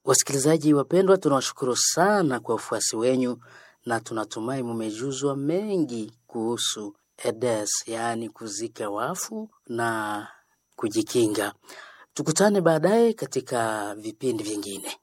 Wasikilizaji wapendwa, tunawashukuru sana kwa ufuasi wenyu na tunatumai mmejuzwa mengi kuhusu EDES, yaani kuzika wafu na kujikinga. Tukutane baadaye katika vipindi vingine.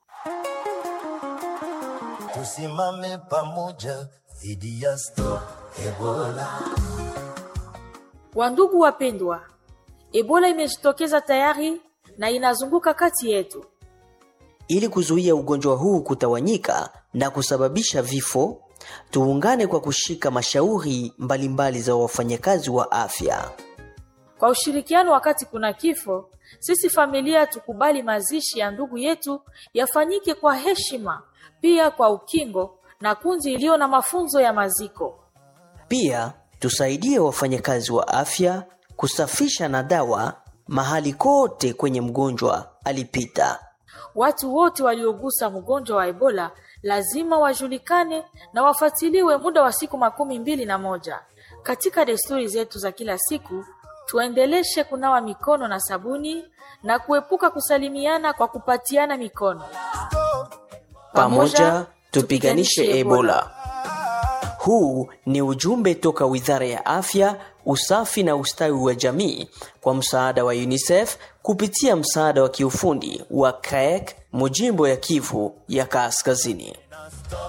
Tusimame pamoja dhidi ya Stop Ebola. Wandugu wapendwa, Ebola imejitokeza tayari na inazunguka kati yetu. Ili kuzuia ugonjwa huu kutawanyika na kusababisha vifo, tuungane kwa kushika mashauri mbalimbali za wafanyakazi wa afya. Kwa ushirikiano wakati kuna kifo, sisi familia tukubali mazishi ya ndugu yetu yafanyike kwa heshima, pia kwa ukingo na kundi iliyo na mafunzo ya maziko. Pia tusaidie wafanyakazi wa afya kusafisha na dawa mahali kote kwenye mgonjwa alipita. Watu wote waliogusa mgonjwa wa Ebola lazima wajulikane na wafuatiliwe muda wa siku makumi mbili na moja. Katika desturi zetu za kila siku, tuendeleshe kunawa mikono na sabuni na kuepuka kusalimiana kwa kupatiana mikono. Pamoja tupiganishe Ebola. Huu ni ujumbe toka Wizara ya Afya, Usafi na Ustawi wa Jamii kwa msaada wa UNICEF kupitia msaada wa kiufundi wa CREC Mujimbo ya Kivu ya Kaskazini.